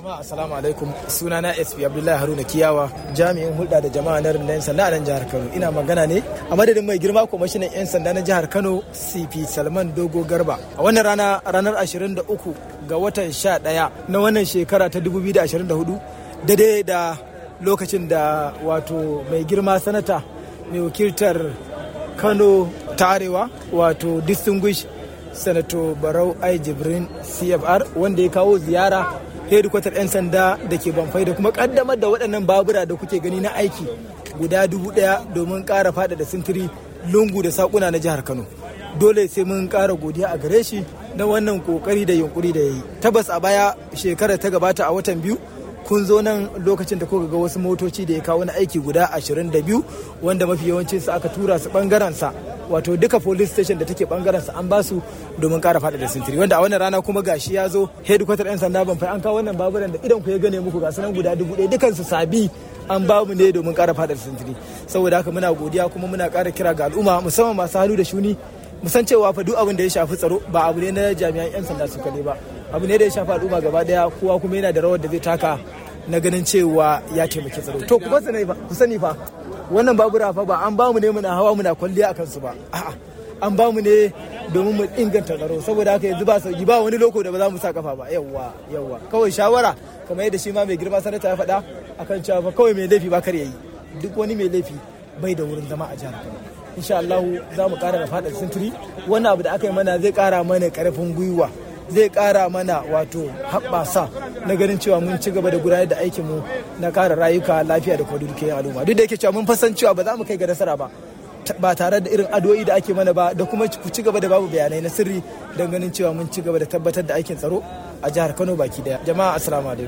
Jama'a assalamu alaikum sunana SP Abdullahi Haruna Kiyawa jami'in hulɗa da jama'a na rundunar sanda a nan jihar Kano ina magana ne a madadin mai girma kwamishinan 'yan sanda na jihar Kano CP Salman Dogo Garba a wannan rana ranar 23 ga watan 11 na wannan shekara ta 2024 daidai da lokacin da wato mai girma sanata mai wakiltar Kano ta Arewa wato distinguished Sanato Barau Ai Jibrin CFR wanda ya kawo ziyara hedikwatar 'yan sanda da ke banfai da kuma kaddamar da waɗannan babura da kuke gani na aiki guda dubu ɗaya domin ƙara faɗaɗa sintiri lungu da saƙuna na jihar kano dole sai mun ƙara godiya a gare shi na wannan ƙoƙari da yunƙuri da ya yi tabbas a baya shekarar ta gabata a watan biyu kun zo nan lokacin da kuka ga wasu motoci da ya kawo na aiki guda 22 wanda mafi yawancin su aka tura su bangaren sa wato duka police station da take bangaren sa an ba su domin kara fada da sintiri wanda a wannan rana kuma gashi ya zo headquarter yan sanda ban fai an kawo wannan baburan da idan ku ya gane muku ga sunan guda dubu ɗaya dukan su sabi an ba mu ne domin kara fada da sintiri saboda haka muna godiya kuma muna kara kira ga al'umma musamman masu hannu da shuni mu san cewa fa duk abin da ya shafi tsaro ba abu ne na jami'an yan sanda su kaɗai ba abu ne da ya shafi al'umma gaba daya kowa kuma yana da rawar da zai taka na ganin cewa ya taimaki tsaro to ku sani fa ku sani fa wannan babura fa ba an ba mu ne muna hawa muna kwalliya akan su ba a'a an ba mu ne domin mu inganta tsaro saboda haka yanzu ba sauki ba wani loko da ba za mu sa kafa ba yawwa yawwa kawai shawara kamar yadda shi ma mai girma sanata ya faɗa akan cewa fa kawai mai laifi ba kar yayi duk wani mai laifi bai da wurin zama a jihar Kano insha Allah za mu kara da faɗa sintiri wannan abu da aka yi mana zai kara mana karfin gwiwa zai kara mana wato haɓasa na ganin cewa mun ci gaba da gudanar da aikinmu na kare rayuka lafiya da kuma dukiyar al'umma duk da yake cewa mun fasan cewa ba za mu kai ga nasara ba ba tare da irin addu'o'i da ake mana ba da kuma ku ci gaba da babu bayanai na sirri don ganin cewa mun ci gaba da tabbatar da aikin tsaro a jihar Kano baki daya jama'a assalamu alaikum